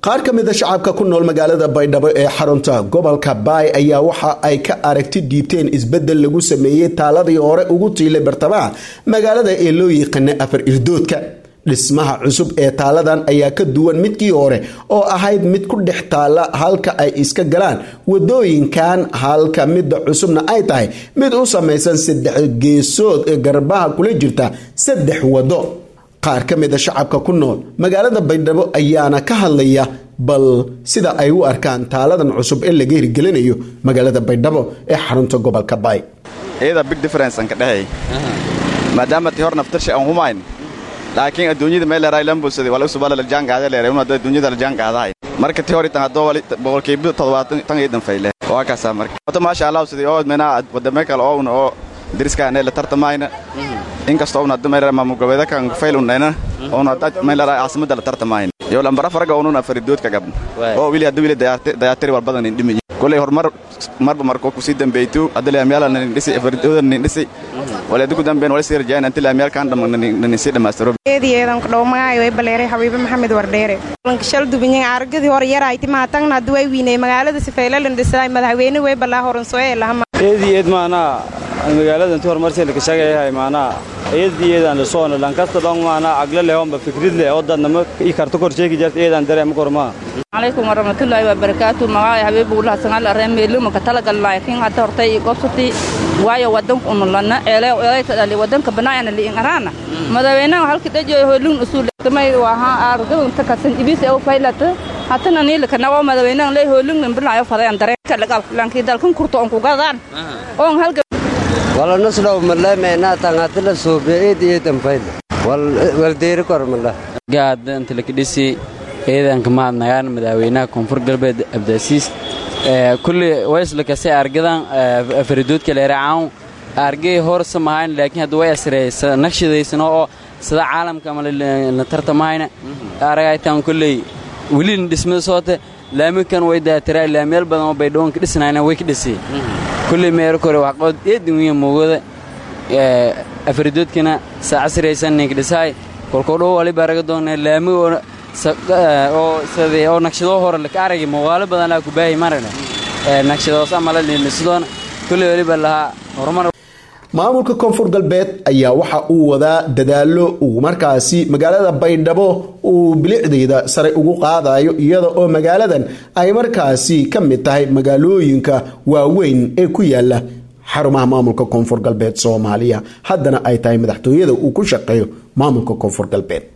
qaar ka mida shacabka ku nool magaalada baydhabo ee xarunta gobolka baay ayaa waxa ay ka aragti dhiibteen isbedel lagu sameeyey taaladii hore ugu tiilay bartamaha magaalada ee loo yiqaana afar irdoodka dhismaha cusub ee taaladan ayaa ka duwan midkii hore oo ahayd mid ku dhex taala halka ay iska galaan wadooyinkan halka midda cusubna ay tahay mid u samaysan saddex geesood ee garbaha kula jirta saddex wado qaar ka mida shacabka ku nool magaalada baydhabo ayaana ka hadlaya bal sida ay u arkaan taaladan cusub ee laga hirgelinayo magaalada baydhabo ee xarunta gobolka baay iyada big difference aan ka dhahay maadaama tii hor naftarsha aan humayn laakiin adduunyada meel leeray lambulsadi wala subala la jaangaada leeray una adduunyada la jaangaadahay marka tii hor tan hadoo wali boqolkiiba toddobaatan tan iyo danfayle waa kaasaa marka wata maasha allah sidii oo mena wadame kale oo una oo diriskaane la tartamayna inkastoo una hadda meel maamul goboleeda kan fayl unayna oona hadda meel leeray caasimada la tartamayna iyo lambara faraga ununa faridoodka gabna oo wili hadda wili dayaatiri walbadan indhimi koley horumar marba markoo kusii dambeeytu hadda laamyaala nanin dhisi fardooda nanin dhisi waleeda ku dambeyn wala sii rajayna inta laamyaalkaan dhama nanin sii dhammaystiro eediyeedan ku dhow magaayo way baleeray xabiibe maxamed wardheere shal dubinyang aragadii hore yarayti mahatangna hadda way wiinay magaalada sifaylalan dhisaay madaxweyne way balaa horansoye lahama eediyeed maanaa magaalada inti horumarsi laka shagayahay maanaa eediyeedan lasoona lankasta dhong maanaa agla lehomba fikrid leh oo dadnama i karto kor sheegi jarta eedan dareema kormaa calaykum waraxmatullaahi wabarakaatu magaaya habiibuulaha sangal areen meelumaka talagal laakiin hadda hortay gobsati waayo wadanka unulana eelay eelayta dhali wadanka banaayana liin araana madaxweynaha halka dhajoy hoolun usul tamay waha argadan takasan ibis oo faylata hatana niilka nawo madaxweynaha lay hoolun nimbilaayo fadayaan dareenka lagal lankii dalkan kurto on ku gadaan on halka wala naslow malay meena tangatila soobe eediyeedan fayl wal deeri kor malay gaada inta laka dhisi ciidanka mahadnagaan madaxweynaha koonfur galbeed abdaasiis kulli wayslakase argadan faridoodka leeracaan argay horsa mahayn laakiin hadda way asreysa naqshadaysano oo sida caalamka ama la tartamahayna aragaytaan kulley welina dhismada soota laamikan way daatiraa laamyaal badan oo baydhawanka dhisnayna way ka dhisay kulley meero kore waxqood eedin wiya moogada afaridoodkana saa casraysan ninka dhisaay kolkoo dhow waliba araga doona laami oo naqshadoo hore laka aragay muuqaalo badan laa ku baahay maragna naqshadoos amala liinisidoona kulley weliba lahaa horumar maamulka koonfur galbeed ayaa waxa uu wadaa dadaalo uu markaasi magaalada baydhabo uu bilicdeeda sare ugu qaadayo iyada oo magaaladan ay markaasi ka mid tahay magaalooyinka waaweyn ee ku yaala xarumaha maamulka koonfur galbeed soomaaliya haddana ay tahay madaxtooyada uu ku shaqeeyo maamulka koonfur galbeed